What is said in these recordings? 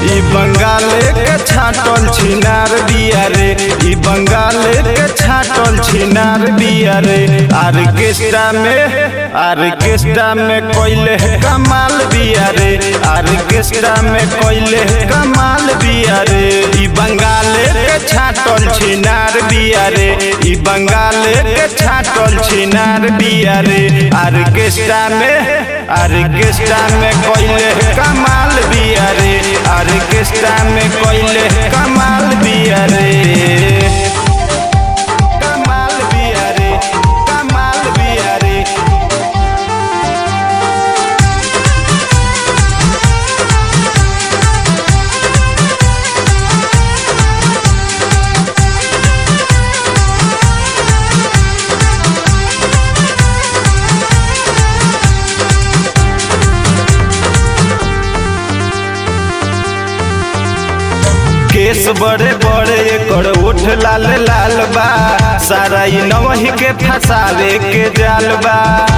ई बंगाल के छाटल छिनार बिया रे ई बंगाल के छाटल छिनार बिया रे आर्केस्ट्रा में आर्केस्ट्रा में कोइले कमाल बिया रे आर्केस्ट्रा में कोइले कमाल बिया रे ई बंगाल के छाटल छिनार बिया रे ई बंगाल के छाटल छिनार बिया रे आर्केस्ट्रा में आर्केस्ट्रा में कोइले कमाल बिया रे आर्केस्ट्रा में कोइले कमाल बिया रे कमाल बिया रे कमाल बिया रे केस बड़े बड़े एकर ओठ लाल लाल बा सारा ई नवही के फसावे के जाल बा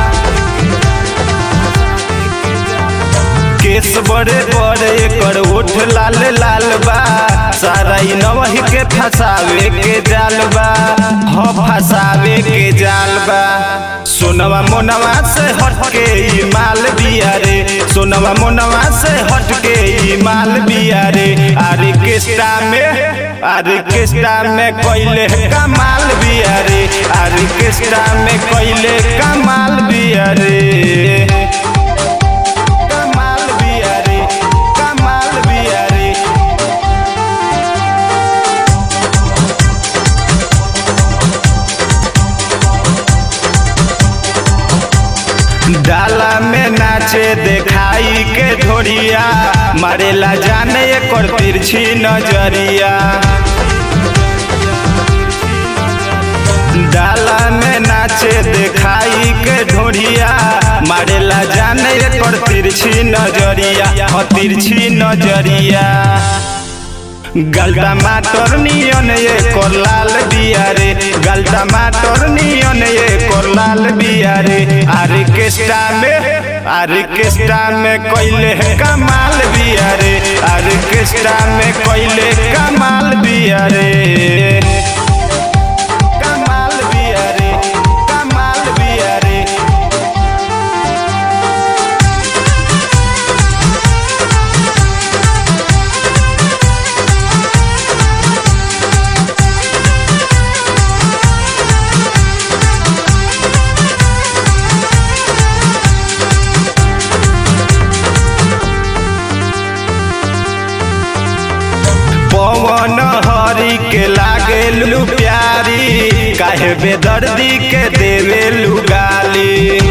केस बड़े बड़े एकर ओठ लाल लाल बा सारा ई नवही के फसावे के जाल बा हो फसावे के जाल बा सोनवा मोनवा से हटके ई माल बिया रे सोनवा मोनवा से हटके ई माल बिया रे आर्केस्ट्रा में आर्केस्ट्रा में कोइले कमाल बिया रे आर्केस्ट्रा में कोइले कमाल बिया रे कमाल बिया रे कमाल बिया रे डाला में नाचे देखाई के ढोरिया मारेला जाने एकर तिरछी नजरिया डाला में नाचे देखाई के ढोरिया मारेला जाने एकर तिरछी नजरिया ह तिरछी नजरिया गल टमाटर नियन एकर लाल बिया रे गल टमाटर नियन एकर लाल बिया रे आर्केस्ट्रा में आर्केस्ट्रा में कोइले कमाल बिया रे आर्केस्ट्रा में कोइले कमाल बिया रे कमाल बिया रे कमाल बिया रे पवन हरी के लागे लू प्यारी काहे बेदर्दी के देवे गाली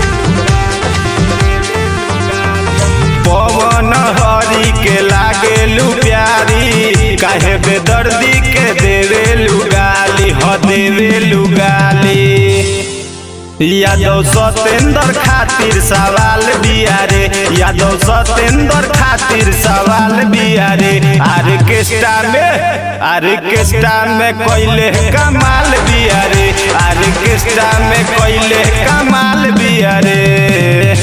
पवन हरी के लागे लू प्यारी काहे बेदर्दी के देवे गाली ह देवे गाली यादव सतेंद्र खातिर सवाल बिया रे यादव सतेंद्र खातिर सवाल बिया रे आर्केस्ट्रा में आर्केस्ट्रा में कोइले कमाल बिया रे आर्केस्ट्रा में कोइले कमाल बिया रे